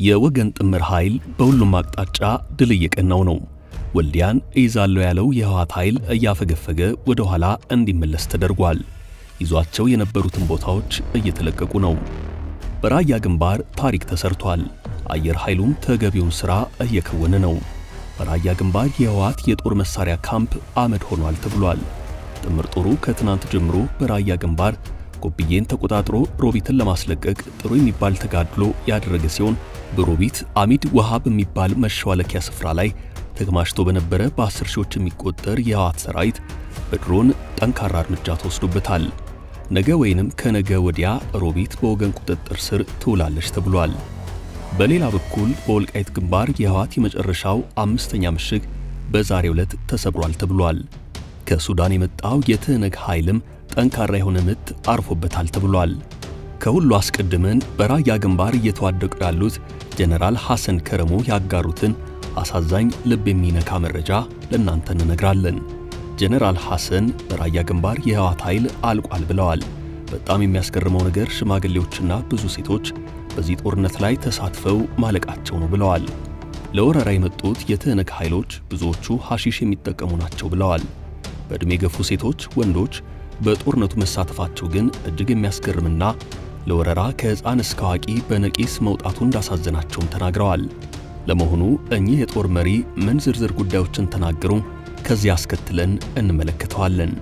የወገን ጥምር ኃይል በሁሉም አቅጣጫ ድል እየቀናው ነው። ወልዲያን እይዛለሁ ያለው የህወሓት ኃይል እያፈገፈገ ወደ ኋላ እንዲመለስ ተደርጓል። ይዟቸው የነበሩትን ቦታዎች እየተለቀቁ ነው። በራያ ግንባር ታሪክ ተሰርቷል። አየር ኃይሉም ተገቢውን ሥራ እየከወነ ነው። በራያ ግንባር የህወሓት የጦር መሳሪያ ካምፕ አመድ ሆኗል ተብሏል። ጥምር ጦሩ ከትናንት ጀምሮ በራያ ግንባር ጎብዬን ተቆጣጥሮ ሮቢትን ለማስለቀቅ ጥሩ የሚባል ተጋድሎ ያደረገ ሲሆን በሮቢት አሚድ ውሃ በሚባል መሸዋለኪያ ስፍራ ላይ ተከማችቶ በነበረ በአስር ሺዎች የሚቆጠር የህወሓት ሰራዊት በድሮን ጠንካራ እርምጃ ተወስዶበታል። ነገ ወይንም ከነገ ወዲያ ሮቢት በወገን ቁጥጥር ስር ትውላለች ተብሏል። በሌላ በኩል በወልቃይት ግንባር የህወሓት የመጨረሻው አምስተኛ ምሽግ በዛሬው ዕለት ተሰብሯል ተብሏል። ከሱዳን የመጣው የትህነግ ኃይልም ጠንካራ የሆነ ምት አርፎበታል ተብሏል። ከሁሉ አስቀድመን በራያ ግንባር እየተዋደቁ ያሉት ጀነራል ሐሰን ከረሞ ያጋሩትን አሳዛኝ ልብ የሚነካ መረጃ ለእናንተ እንነግራለን። ጀነራል ሐሰን በራያ ግንባር የህወሓት ኃይል አልቋል ብለዋል። በጣም የሚያስገርመው ነገር ሽማግሌዎችና ብዙ ሴቶች በዚህ ጦርነት ላይ ተሳትፈው ማለቃቸው ነው ብለዋል። ለወረራ የመጡት የትህነግ ኃይሎች ብዙዎቹ ሐሺሽ የሚጠቀሙ ናቸው ብለዋል። በዕድሜ የገፉ ሴቶች፣ ወንዶች በጦርነቱ መሳተፋቸው ግን እጅግ የሚያስገርምና ለወረራ ከሕፃን እስከ አዋቂ በነቂስ መውጣቱ እንዳሳዘናቸውም ተናግረዋል። ለመሆኑ እኚህ የጦር መሪ ምን ዝርዝር ጉዳዮችን ተናገሩ? ከዚህ አስከትለን እንመለከተዋለን።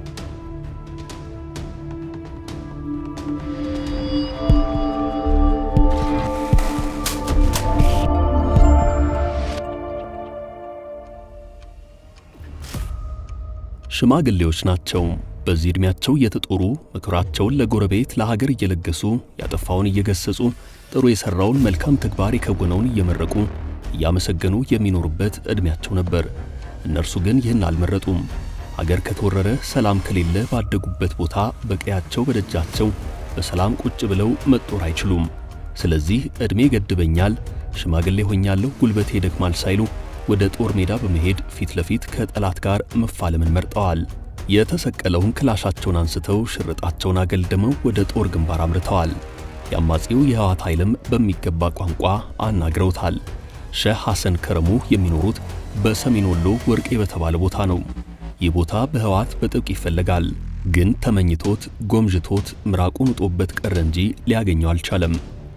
ሽማግሌዎች ናቸው። በዚህ ዕድሜያቸው እየተጦሩ ምክራቸውን ለጎረቤት ለሀገር እየለገሱ ያጠፋውን እየገሰጹ ጥሩ የሠራውን መልካም ተግባር የከወነውን እየመረቁ እያመሰገኑ የሚኖሩበት ዕድሜያቸው ነበር። እነርሱ ግን ይህን አልመረጡም። ሀገር ከተወረረ፣ ሰላም ከሌለ ባደጉበት ቦታ በቀያቸው በደጃቸው በሰላም ቁጭ ብለው መጦር አይችሉም። ስለዚህ ዕድሜ ገድበኛል፣ ሽማግሌ ሆኛለሁ፣ ጉልበቴ ይደክማል ሳይሉ ወደ ጦር ሜዳ በመሄድ ፊት ለፊት ከጠላት ጋር መፋለምን መርጠዋል። የተሰቀለውን ክላሻቸውን አንስተው ሽርጣቸውን አገልድመው ወደ ጦር ግንባር አምርተዋል። የአማጺው የህወሓት ኃይልም በሚገባ ቋንቋ አናግረውታል። ሼህ ሐሰን ከረሙ የሚኖሩት በሰሜን ወሎ ወርቄ በተባለ ቦታ ነው። ይህ ቦታ በህወሓት በጥብቅ ይፈለጋል። ግን ተመኝቶት ጎምዥቶት ምራቁን ውጦበት ቀረ እንጂ ሊያገኘው አልቻለም።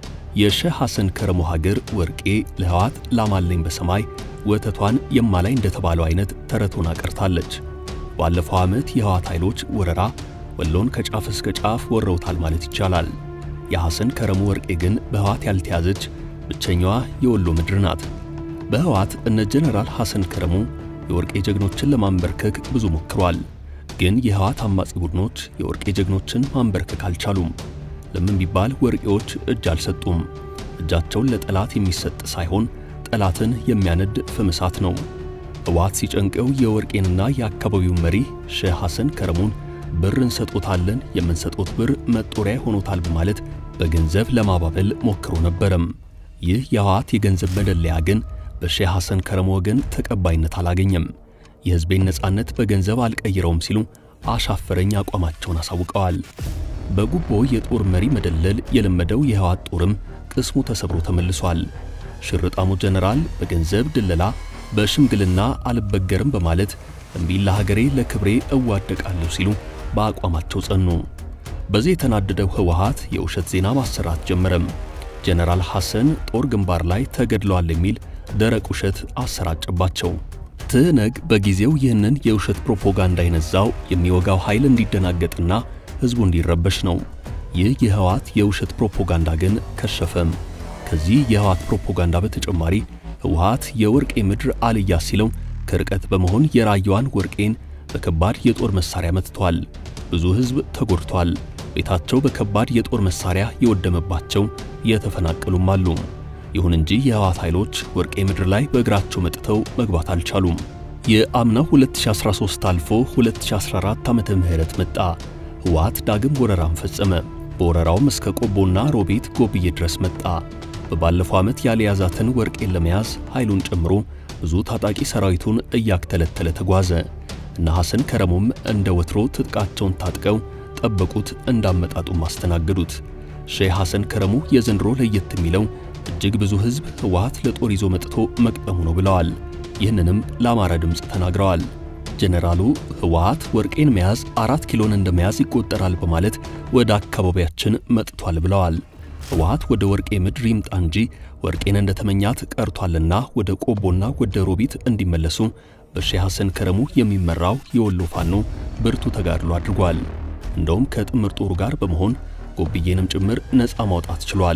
የሼህ ሐሰን ከረሙ ሀገር ወርቄ ለህወሓት ላማለኝ በሰማይ ወተቷን የማላይ እንደተባለው አይነት ተረቱን አቀርታለች። ባለፈው ዓመት የህወሓት ኃይሎች ወረራ ወሎን ከጫፍ እስከ ጫፍ ወረውታል ማለት ይቻላል። የሐሰን ከረሙ ወርቄ ግን በህወሓት ያልተያዘች ብቸኛዋ የወሎ ምድር ናት። በህወሓት እነ ጀነራል ሐሰን ከረሙ የወርቄ ጀግኖችን ለማንበርከክ ብዙ ሞክሯል። ግን የህወሓት አማጺ ቡድኖች የወርቄ ጀግኖችን ማንበርከክ አልቻሉም። ለምን ቢባል ወርቄዎች እጅ አልሰጡም። እጃቸውን ለጠላት የሚሰጥ ሳይሆን ጠላትን የሚያነድ ፍም እሳት ነው። ህወሓት ሲጨንቀው የወርቄንና የአካባቢውን መሪ ሼህ ሐሰን ከረሙን ብር እንሰጦታለን፣ የምንሰጦት ብር መጦሪያ ሆኖታል በማለት በገንዘብ ለማባበል ሞክሮ ነበረም። ይህ የህወሓት የገንዘብ መደለያ ግን በሼህ ሐሰን ከረሙ ወገን ተቀባይነት አላገኘም። የህዝቤን ነጻነት በገንዘብ አልቀይረውም ሲሉ አሻፈረኝ አቋማቸውን አሳውቀዋል። በጉቦ የጦር መሪ መደለል የለመደው የህወሓት ጦርም ቅስሙ ተሰብሮ ተመልሷል። ሽርጣሙ ጀነራል በገንዘብ ድለላ በሽምግልና አልበገርም በማለት እምቢ ለሀገሬ ለክብሬ እዋደቃለሁ ሲሉ በአቋማቸው ጸኑ። በዚህ የተናደደው ህወሓት የውሸት ዜና ማሰራት ጀመረም። ጀነራል ሐሰን ጦር ግንባር ላይ ተገድለዋል የሚል ደረቅ ውሸት አሰራጨባቸው። ትህነግ በጊዜው ይህንን የውሸት ፕሮፓጋንዳ የነዛው የሚወጋው ኃይል እንዲደናገጥና ህዝቡ እንዲረበሽ ነው። ይህ የህወሓት የውሸት ፕሮፓጋንዳ ግን ከሸፈም። ከዚህ የህወሓት ፕሮፓጋንዳ በተጨማሪ ህወሓት የወርቄ ምድር አልያ ሲለው ከርቀት በመሆን የራያዋን ወርቄን በከባድ የጦር መሳሪያ መትቷል። ብዙ ህዝብ ተጎድቷል። ቤታቸው በከባድ የጦር መሳሪያ የወደመባቸው የተፈናቀሉም አሉ። ይሁን እንጂ የህወሓት ኃይሎች ወርቄ ምድር ላይ በእግራቸው መጥተው መግባት አልቻሉም። የአምናው 2013 አልፎ 2014 ዓመተ ምህረት መጣ። ህወሓት ዳግም ወረራን ፈጸመ። በወረራውም እስከ ቆቦና ሮቤት ጎብዬ ድረስ መጣ። በባለፈው ዓመት ያልያዛትን ወርቄን ለመያዝ ኃይሉን ጨምሮ ብዙ ታጣቂ ሰራዊቱን እያክተለተለ ተጓዘ። እነ ሐሰን ከረሙም እንደ ወትሮ ትጥቃቸውን ታጥቀው ጠበቁት፣ እንዳመጣጡም አስተናገዱት። ሼህ ሐሰን ከረሙ የዘንድሮ ለየት የሚለው እጅግ ብዙ ሕዝብ ህወሓት ለጦር ይዞ መጥቶ መቅጠሙ ነው ብለዋል። ይህንንም ለአማራ ድምፅ ተናግረዋል። ጀነራሉ ህወሓት ወርቄን መያዝ አራት ኪሎን እንደ መያዝ ይቆጠራል በማለት ወደ አካባቢያችን መጥቷል ብለዋል። ህወሓት ወደ ወርቄ ምድር ይምጣ እንጂ ወርቄን እንደተመኛት ቀርቷልና ወደ ቆቦና ወደ ሮቢት እንዲመለሱ በሼህ ሐሰን ከረሙ የሚመራው የወሎ ፋኖ ብርቱ ተጋድሎ አድርጓል። እንደውም ከጥምር ጦሩ ጋር በመሆን ጎብዬንም ጭምር ነፃ ማውጣት ችሏል።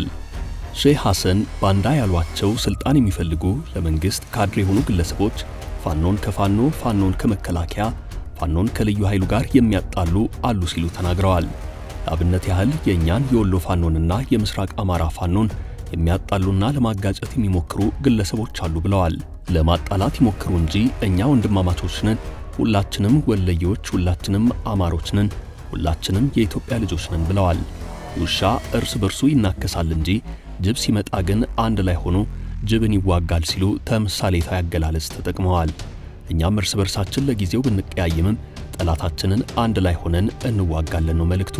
ሼህ ሐሰን ባንዳ ያሏቸው ስልጣን የሚፈልጉ ለመንግስት ካድሬ የሆኑ ግለሰቦች ፋኖን ከፋኖ ፋኖን ከመከላከያ ፋኖን ከልዩ ኃይሉ ጋር የሚያጣሉ አሉ ሲሉ ተናግረዋል። ለአብነት ያህል የእኛን የወሎ ፋኖንና የምስራቅ አማራ ፋኖን የሚያጣሉና ለማጋጨት የሚሞክሩ ግለሰቦች አሉ ብለዋል። ለማጣላት ይሞክሩ እንጂ እኛ ወንድማማቾች ነን፣ ሁላችንም ወለየዎች፣ ሁላችንም አማሮች ነን፣ ሁላችንም የኢትዮጵያ ልጆች ነን ብለዋል። ውሻ እርስ በርሱ ይናከሳል እንጂ ጅብ ሲመጣ ግን አንድ ላይ ሆኖ ጅብን ይዋጋል ሲሉ ተምሳሌታዊ አገላለጽ ተጠቅመዋል። እኛም እርስ በርሳችን ለጊዜው ብንቀያየምም ጠላታችንን አንድ ላይ ሆነን እንዋጋለን ነው መልእክቱ።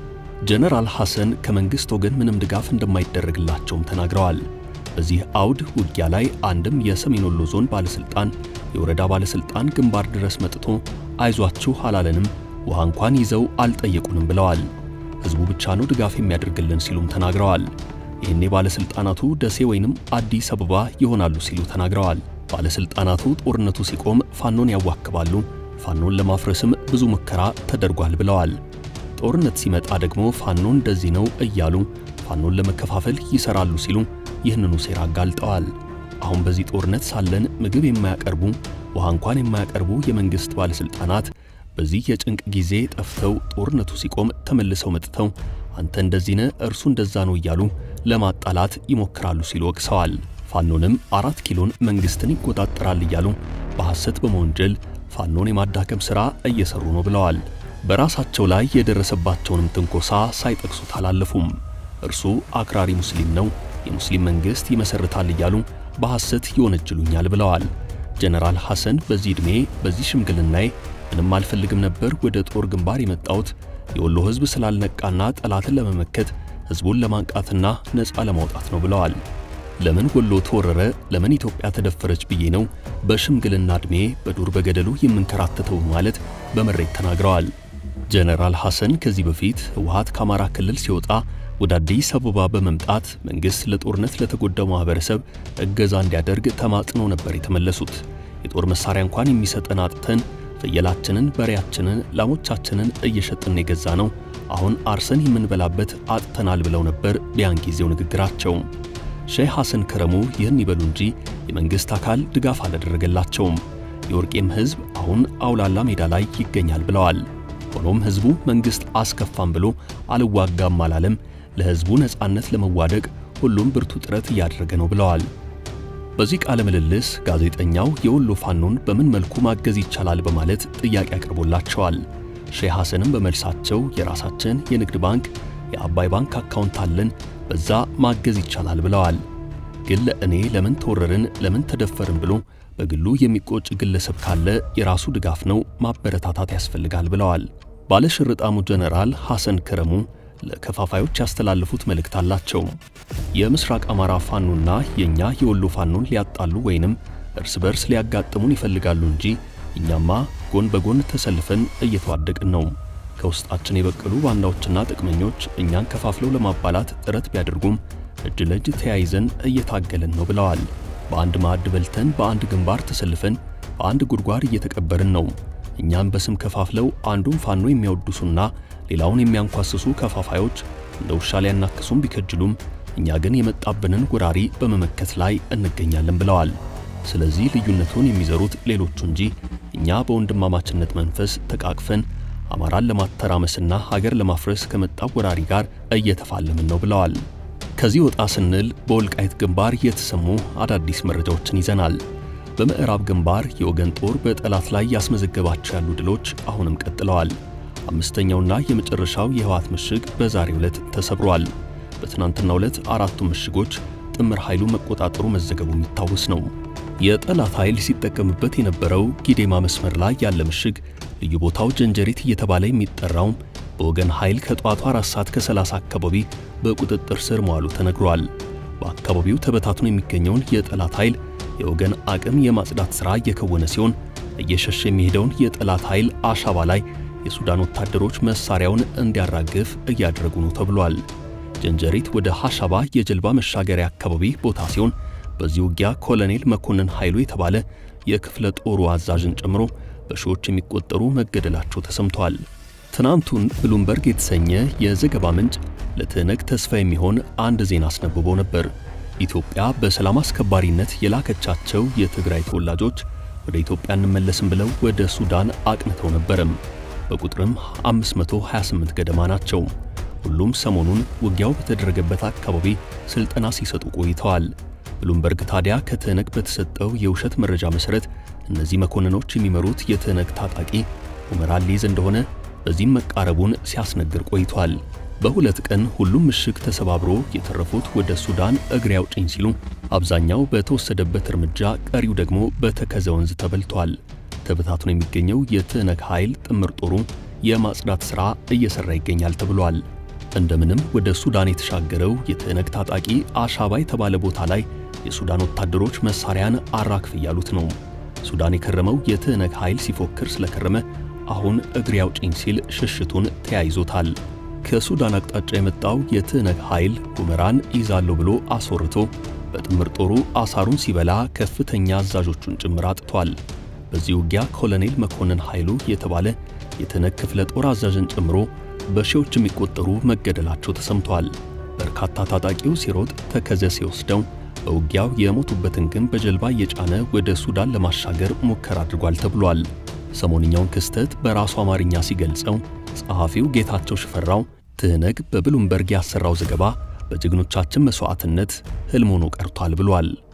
ጀነራል ሐሰን ከመንግሥት ወገን ምንም ድጋፍ እንደማይደረግላቸውም ተናግረዋል። በዚህ አውድ ውጊያ ላይ አንድም የሰሜን ወሎ ዞን ባለሥልጣን፣ የወረዳ ባለሥልጣን ግንባር ድረስ መጥቶ አይዟችሁ አላለንም፣ ውሃ እንኳን ይዘው አልጠየቁንም ብለዋል። ሕዝቡ ብቻ ነው ድጋፍ የሚያደርግልን ሲሉም ተናግረዋል። ይህኔ ባለሥልጣናቱ ደሴ ወይንም አዲስ አበባ ይሆናሉ ሲሉ ተናግረዋል። ባለሥልጣናቱ ጦርነቱ ሲቆም ፋኖን ያዋክባሉ፣ ፋኖን ለማፍረስም ብዙ ሙከራ ተደርጓል ብለዋል። ጦርነት ሲመጣ ደግሞ ፋኖ እንደዚህ ነው እያሉ ፋኖን ለመከፋፈል ይሰራሉ ሲሉ ይህንኑ ሴራ አጋልጠዋል። አሁን በዚህ ጦርነት ሳለን ምግብ የማያቀርቡ ውሃ እንኳን የማያቀርቡ የመንግሥት ባለሥልጣናት በዚህ የጭንቅ ጊዜ ጠፍተው ጦርነቱ ሲቆም ተመልሰው መጥተው አንተ እንደዚህ ነህ እርሱ እንደዛ ነው እያሉ ለማጣላት ይሞክራሉ ሲሉ ወቅሰዋል። ፋኖንም አራት ኪሎን መንግሥትን ይቆጣጠራል እያሉ በሐሰት በመወንጀል ፋኖን የማዳከም ሥራ እየሰሩ ነው ብለዋል። በራሳቸው ላይ የደረሰባቸውንም ትንኮሳ ሳይጠቅሱት አላለፉም። እርሱ አክራሪ ሙስሊም ነው፣ የሙስሊም መንግሥት ይመሰርታል እያሉ በሐሰት ይወነጅሉኛል ብለዋል። ጀነራል ሐሰን በዚህ ዕድሜ በዚህ ሽምግልናዬ ምንም አልፈልግም ነበር ወደ ጦር ግንባር የመጣሁት የወሎ ሕዝብ ስላልነቃና ጠላትን ለመመከት ሕዝቡን ለማንቃትና ነፃ ለማውጣት ነው ብለዋል። ለምን ወሎ ተወረረ፣ ለምን ኢትዮጵያ ተደፈረች ብዬ ነው በሽምግልና ዕድሜ በዱር በገደሉ የምንከራተተው ማለት በመሬት ተናግረዋል። ጀነራል ሐሰን ከዚህ በፊት ህወሓት ከአማራ ክልል ሲወጣ ወደ አዲስ አበባ በመምጣት መንግሥት ለጦርነት ለተጎዳው ማኅበረሰብ እገዛ እንዲያደርግ ተማጽኖ ነበር የተመለሱት። የጦር መሣሪያ እንኳን የሚሰጠን አጥተን ፍየላችንን፣ በሬያችንን፣ ላሞቻችንን እየሸጥን የገዛ ነው አሁን አርሰን የምንበላበት አጥተናል ብለው ነበር ቢያን ጊዜው ንግግራቸው። ሼህ ሐሰን ከረሙ ይህን ይበሉ እንጂ የመንግሥት አካል ድጋፍ አላደረገላቸውም። የወርቄም ሕዝብ አሁን አውላላ ሜዳ ላይ ይገኛል ብለዋል። ሆኖም ሕዝቡ መንግሥት አስከፋም ብሎ አልዋጋም አላለም። ለሕዝቡ ነፃነት ለመዋደቅ ሁሉም ብርቱ ጥረት እያደረገ ነው ብለዋል። በዚህ ቃለ ምልልስ ጋዜጠኛው የወሎ ፋኖን በምን መልኩ ማገዝ ይቻላል በማለት ጥያቄ አቅርቦላቸዋል። ሼህ ሐሰንም በመልሳቸው የራሳችን የንግድ ባንክ የአባይ ባንክ አካውንት አለን፣ በዛ ማገዝ ይቻላል ብለዋል። ግን ለእኔ ለምን ተወረርን፣ ለምን ተደፈርን ብሎ በግሉ የሚቆጭ ግለሰብ ካለ የራሱ ድጋፍ ነው፣ ማበረታታት ያስፈልጋል ብለዋል። ባለሽርጣሙ ጀነራል ሐሰን ከረሙ ለከፋፋዮች ያስተላለፉት መልእክት አላቸው። የምስራቅ አማራ ፋኖና የኛ የወሎ ፋኖን ሊያጣሉ ወይንም እርስ በርስ ሊያጋጥሙን ይፈልጋሉ እንጂ እኛማ ጎን በጎን ተሰልፈን እየተዋደቅን ነው። ከውስጣችን የበቀሉ ባንዳዎችና ጥቅመኞች እኛን ከፋፍለው ለማባላት ጥረት ቢያደርጉም እጅ ለእጅ ተያይዘን እየታገልን ነው ብለዋል። በአንድ ማዕድ በልተን በአንድ ግንባር ተሰልፈን በአንድ ጉድጓድ እየተቀበርን ነው። እኛም በስም ከፋፍለው አንዱን ፋኖ የሚያወድሱና ሌላውን የሚያንኳስሱ ከፋፋዮች እንደ ውሻ ሊያናክሱም ቢከጅሉም እኛ ግን የመጣብንን ጎራሪ በመመከት ላይ እንገኛለን ብለዋል። ስለዚህ ልዩነቱን የሚዘሩት ሌሎቹ እንጂ እኛ በወንድማማችነት መንፈስ ተቃቅፈን አማራን ለማተራመስና ሀገር ለማፍረስ ከመጣው ወራሪ ጋር እየተፋለምን ነው ብለዋል። ከዚህ ወጣ ስንል በወልቃይት ግንባር የተሰሙ አዳዲስ መረጃዎችን ይዘናል። በምዕራብ ግንባር የወገን ጦር በጠላት ላይ ያስመዘገባቸው ያሉ ድሎች አሁንም ቀጥለዋል። አምስተኛውና የመጨረሻው የህወሓት ምሽግ በዛሬው ዕለት ተሰብሯል። በትናንትናው ዕለት አራቱ ምሽጎች ጥምር ኃይሉ መቆጣጠሩ መዘገቡ የሚታወስ ነው። የጠላት ኃይል ሲጠቀምበት የነበረው ጊዴማ መስመር ላይ ያለ ምሽግ ልዩ ቦታው ጀንጀሪት እየተባለ የሚጠራው በወገን ኃይል ከጠዋቱ 4 ሰዓት ከ30 አካባቢ በቁጥጥር ስር መዋሉ ተነግሯል። በአካባቢው ተበታትኖ የሚገኘውን የጠላት ኃይል የወገን አቅም የማጽዳት ሥራ እየከወነ ሲሆን እየሸሸ የሚሄደውን የጠላት ኃይል አሻባ ላይ የሱዳን ወታደሮች መሳሪያውን እንዲያራግፍ እያደረጉ ነው ተብሏል። ጀንጀሪት ወደ ሐሻባ የጀልባ መሻገሪያ አካባቢ ቦታ ሲሆን በዚህ ውጊያ ኮሎኔል መኮንን ኃይሉ የተባለ የክፍለ ጦሩ አዛዥን ጨምሮ በሺዎች የሚቆጠሩ መገደላቸው ተሰምቷል። ትናንቱን ብሉምበርግ የተሰኘ የዘገባ ምንጭ ለትህነግ ተስፋ የሚሆን አንድ ዜና አስነብቦ ነበር። ኢትዮጵያ በሰላም አስከባሪነት የላከቻቸው የትግራይ ተወላጆች ወደ ኢትዮጵያ እንመለስም ብለው ወደ ሱዳን አቅንተው ነበርም። በቁጥርም 528 ገደማ ናቸው። ሁሉም ሰሞኑን ውጊያው በተደረገበት አካባቢ ስልጠና ሲሰጡ ቆይተዋል። ብሉምበርግ ታዲያ ከትህነግ በተሰጠው የውሸት መረጃ መሠረት እነዚህ መኮንኖች የሚመሩት የትህነግ ታጣቂ ሁመራን ሊይዝ እንደሆነ በዚህም መቃረቡን ሲያስነግር ቆይቷል። በሁለት ቀን ሁሉም ምሽግ ተሰባብሮ የተረፉት ወደ ሱዳን እግሬ አውጭኝ ሲሉ አብዛኛው በተወሰደበት እርምጃ፣ ቀሪው ደግሞ በተከዘ ወንዝ ተበልቷል። ተበታትኖ የሚገኘው የትህነግ ኃይል ጥምር ጦሩ የማጽዳት ሥራ እየሠራ ይገኛል ተብሏል። እንደምንም ወደ ሱዳን የተሻገረው የትህነግ ታጣቂ አሻባ የተባለ ቦታ ላይ የሱዳን ወታደሮች መሳሪያን አራክፍ እያሉት ነው። ሱዳን የከረመው የትህነግ ኃይል ሲፎክር ስለከረመ አሁን እግሬ አውጭኝ ሲል ሽሽቱን ተያይዞታል። ከሱዳን አቅጣጫ የመጣው የትህነግ ኃይል ሁመራን ይዛለሁ ብሎ አስወርቶ በጥምር ጦሩ አሳሩን ሲበላ ከፍተኛ አዛዦቹን ጭምር አጥቷል። በዚህ ውጊያ ኮሎኔል መኮንን ኃይሉ የተባለ የትህነግ ክፍለ ጦር አዛዥን ጨምሮ በሺዎች የሚቆጠሩ መገደላቸው ተሰምቷል። በርካታ ታጣቂው ሲሮጥ ተከዘ ሲወስደው በውጊያው የሞቱበትን ግን በጀልባ እየጫነ ወደ ሱዳን ለማሻገር ሙከራ አድርጓል ተብሏል። ሰሞንኛውን ክስተት በራሱ አማርኛ ሲገልጸው ጸሐፊው ጌታቸው ሽፈራው ትህነግ በብሉምበርግ ያሰራው ዘገባ በጀግኖቻችን መሥዋዕትነት ሕልም ሆኖ ቀርቷል ብሏል።